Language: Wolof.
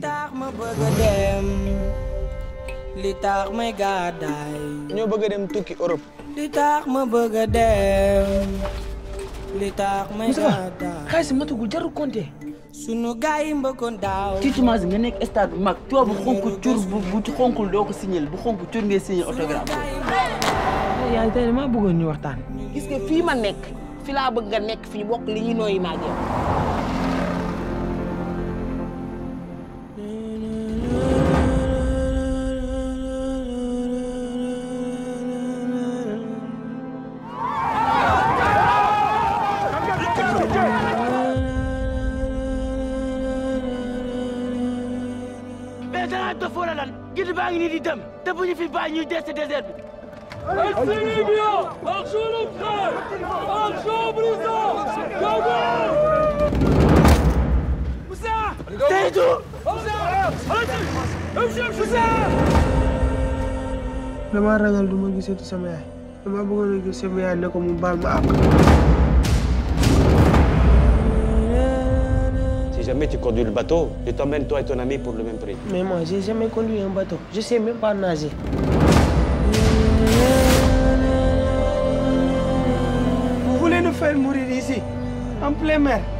tax ma bëgg a dem li tax may gàddaay ñoo bëgg a dem tukki Europe. li tax ma bëgg a dem li tax may gàddaay xaalis si matugul jarul compter. sunu gaay yi mbëkkoon daaw tiitumage nga nekk stade bu mag tubaab bu xonk cur bu bu xonkul doo ko signal bu xonk cur ngay signal autographe yaa tey dama bëggoon ñu waxtaan gis nga fii ma nekk fi laa bëgg nga nekk fi ñu bokk li ñu nooyi maa yow mais danaa dof wala lan gid baa ngi nii di dem te bu ñu fi bàyyi ñuy des ci désert bi damaa ragal du ma gisati sama yaay damaa bëggoon a gis sama yaay ne ko mu baal ma àq. Si jamais tu conduis le bateau, je t'emmène toi et ton ami pour le même prix. mais moi j'ai jamais conduit un bateau je sais même pas nager. Vous voulez nous faire mourir ici en plein mer.